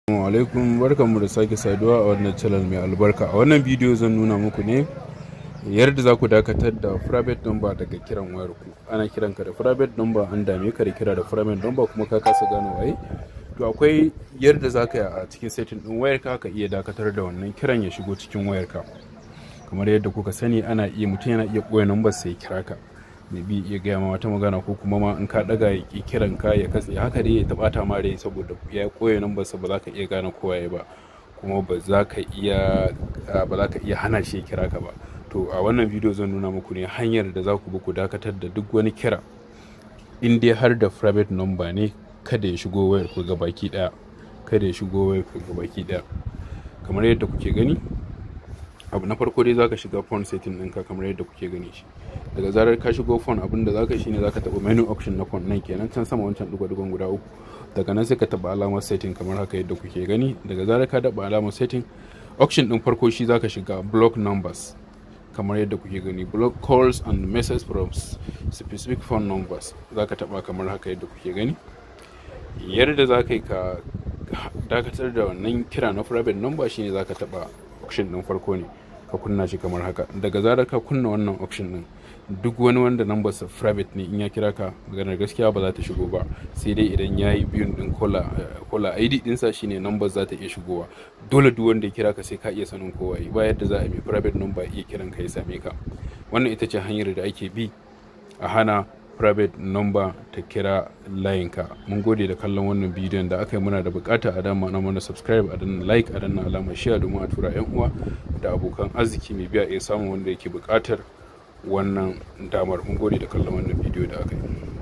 Assalamu alaikum barkanmu da sake saduwa a wannan channel mai albarka a wannan bidiyo zan nuna muku ne yadda za ku dakatar da private number daga kiran wayar ku ana kiran ka da private number an dame ka da kira da private number kuma ka kasa gane waye to akwai yadda za ka yi a cikin setting din wayar ka ka iya dakatar da wannan kiran ya shigo cikin wayar ka kamar yadda kuka sani ana iya mutum yana iya koya number sai kira ka bi iya gaya ma wata magana ko kuma ma in ka daga ya ki kiran ka ya katse haka dai ya tabata ma rai saboda ya koya number sa ba za ka iya gane kowa ya ba kuma ba za ka iya ba za ka iya hana shi kira ka ba to a wannan bidiyo zan nuna muku ne hanyar da za ku bi ku dakatar da duk wani kira in dai har da private number ne kada ya shigo wayar ku baki daya kada ya shigo wayar ku baki daya kamar yadda kuke gani abu na farko dai zaka shiga phone setting ɗinka kamar yadda kuke gani shi daga zarar ka shigo phone abin da zaka shine zaka taɓa menu option na phone nan kenan can sama wancan dugo-dugon guda uku daga nan sai ka taɓa alamar setting kamar haka yadda kuke gani daga zarar ka taɓa alamar setting option ɗin farko shi zaka shiga block numbers kamar yadda kuke gani block calls and messages from specific phone numbers zaka taɓa kamar haka yadda kuke gani yadda zaka yi ka dakatar da wannan kira na private number shine zaka taɓa option din farko ne ka kunna shi kamar haka daga zarar ka kunna wannan option din duk wani wanda number sa private ne in ya kira ka maganar gaskiya ba za ta shigo ba sai dai idan ya yi biyun din kola id dinsa shine number za ta iya shigowa dole duk wanda ya kira ka sai ka iya sanin kowa ba yadda za a bi private number iya kiran ka ya same ka wannan ita ce hanyar da ake bi a hana private number ta kira layinka mun gode da kallon wannan bidiyon da aka yi muna da bukata a dama na mana subscribe a danna like a danna alamar share domin a tura yan uwa da abokan arziki mai biya iya samun wanda yake bukatar wannan damar mun gode da kallon wannan bidiyo da aka yi